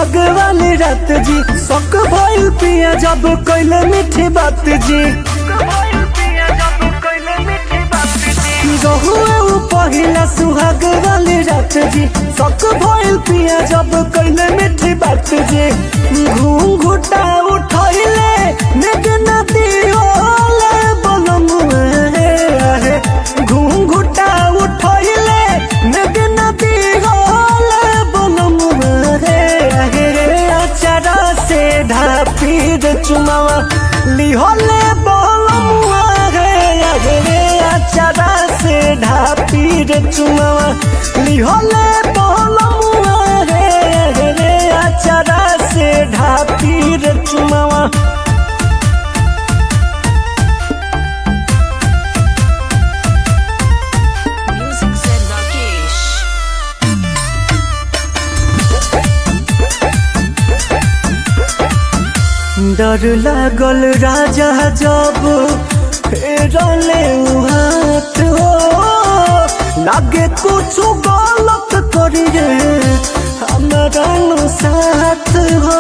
सुहाग वाली रात जी शौक भइल पिया जब कैले मीठी बात जी रहुए उ पहिला सुहाग वाली रात जी शौक भइल पिया जब कैले मीठी बात जी घूंघुटा उठैले मेघ नदी ओले बलम आहे घूंघुटा उठैले मेघ नदी ओले बलम आहे अचारा से ढापी दे चुमावा लिहले बलम आहे अचारा से ढापी दे चुमावा लिहले बलम आहे अचारा से ढापी दे चुमावा Music said Rakesh. डर लागल राजा जब फेरले उ हाथ हो लागे कुछ गलत करी रे हमारा नु साथ हो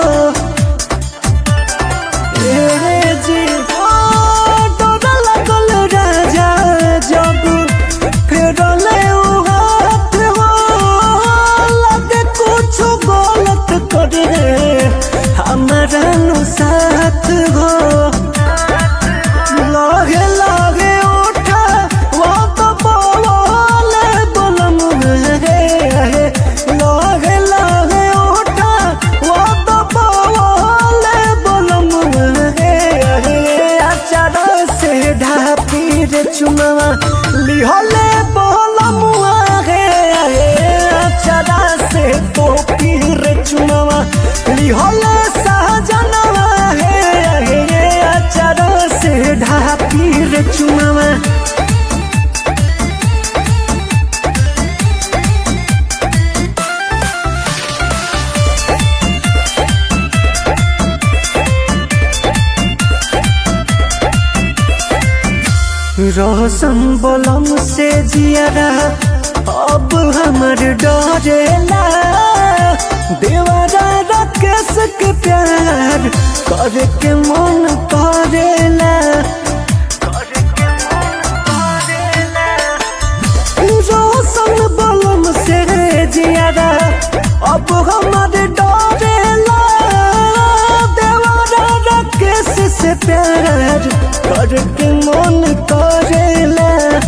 ए रे जी ओ, डर लागल राजा जब फेरले उ हाथ हो लागे कुछ गलत करी रे हमारा नु साथ हो लागे लागे उठा वो तो बोले बोलम रे लागे लागे उठा वो तो बोले बोलम रे अचारा से ढापी रे चुनावा लिहले बोलम रे अचारा से तो पीर चुनावा लिहले सहजनवा हे अचारा से ढापी रे चुनावा रोशन बोलम से जियारा अब हमर डरेला देवरा राकेश के प्यार करे के मन करेला रोशन बोलम से जियारा अब हमर डरेला देवरा राकेश से प्यार करके मन करेला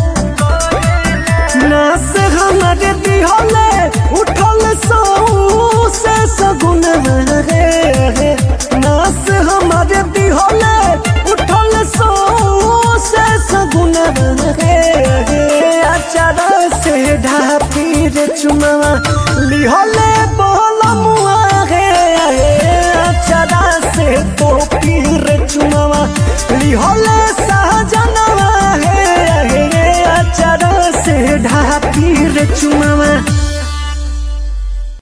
नास हमारे दिहले उठल सौ से सगुन रे नास हमारे दिहले उठल सौ से सगुन रे अचारा से ढापी रे चुनावा लिहले बोलमुआ रे अचारा से तो पीर चुनावा लिहले सहजनवा हे अचारा से ढापी रे चुनावा